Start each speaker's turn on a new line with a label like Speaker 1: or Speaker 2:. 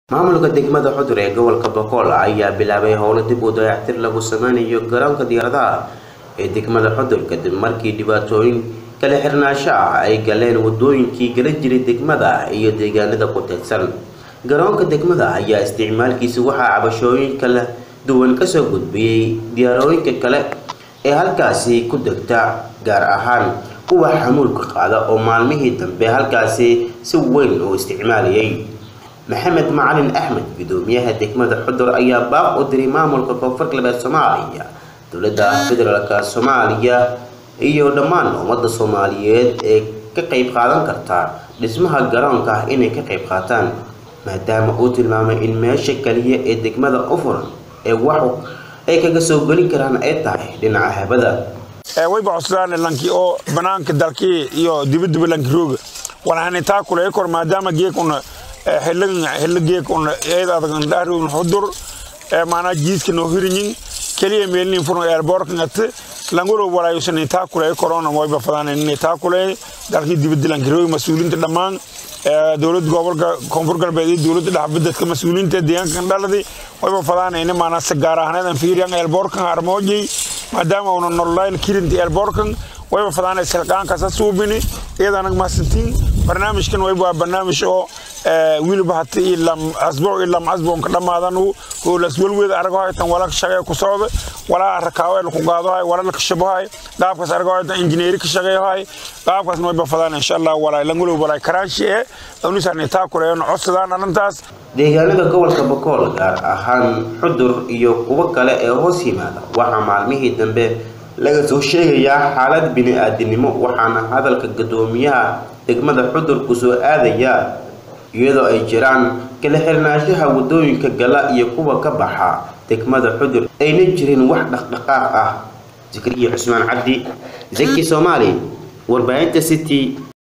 Speaker 1: maamulka degmada xudur ee gobolka boqol ayaa bilaabay howlo dib u dayactir lagu sameynayo garoonka diyaaradaha ee degmada xudur kadib markii dhibaatooyin kala xirnaansho ah ay galeen wadooyinkii gala jiray degmada iyo deegaanada ku teedsan garoonka degmada ayaa isticmaalkiisa waxaa cabashooyin kala duwan kasoo gudbiyey diyaarooyinka kale ee halkaasi ku degta gaar ahaan kuwa xamuulka qaada oo maalmihii dambe halkaasi si weyn u isticmaalayay maxamed macalin axmed gudoomiyaha degmada xudur ayaa baaq u diray maamulka koonfur galbeed soomaaliya dowladda federaalk soomaaliya iyo dhammaan ummadda soomaaliyeed ee ka qayb qaadan karta dhismaha garoonka ah inay ka qayb qaataan maadaama uu tilmaamay in meesha kaliya ee degmada u furan ee wax ay kaga soo geli karaan ay tahay dhinaca habada
Speaker 2: wayba cuslaan lanki oo banaanka dalkii iyo dibadaba lanki rooga walahani taa kule kor maadaama geekuna xillo geekuna eed adag dhaarun xudur maanaa jiiska noo hirinyin keliya meelnin furno eerboorka ngate langolo walaayusan taa kule korona wayba fadaan taa kule dalkii dibadda lanki rooga mas-uuliinta dhammaan dowlad gobolka koonfur galbeed iyo dowladda dhexbadadka mas-uuliyiinta deegaankan dhaladi wayba fadaanayna maanaa si gaar ahaaneedan fiiriyan eelboorkan armoojay maadaama una nololayn kirinti eelboorkan wayba fadaanay silqaankasa suubini iyadanag mahadsantiin barnaamijkan wayba waa barnaamij oo wiliba hata ilam asbuuc ilam asbuuc ka dhamaadanu hoolas welweed argahoytan wala shaqee ku socda walaa rakaawe ku qaadahay wala la kashabahay qaabkaas argahoytan injineeri ka shaqeeyahay qaabkaasna wayba fadaan insha allah walaa langulow walaa karaashi ee unisaan taa kuleeyno codsadaan arrintaas
Speaker 1: deegaanada gobolka bokool gaar ahaan xudur iyo kuwo kale ee hoos yimaada waxaa maalmihii dambe laga soo sheegayaa xaalad bini-aadinimo waxaana hadalka gadoomiyaha degmada xudur ku soo aadaya iyadoo ay jiraan kala xirnaanshaha wadooyinka gala iyo kuwa ka baxa degmada xudur ayna jirin wax dhaqdhaqaaq ah zikriya cusmaan cabdi zaki soomaali warbaahinta city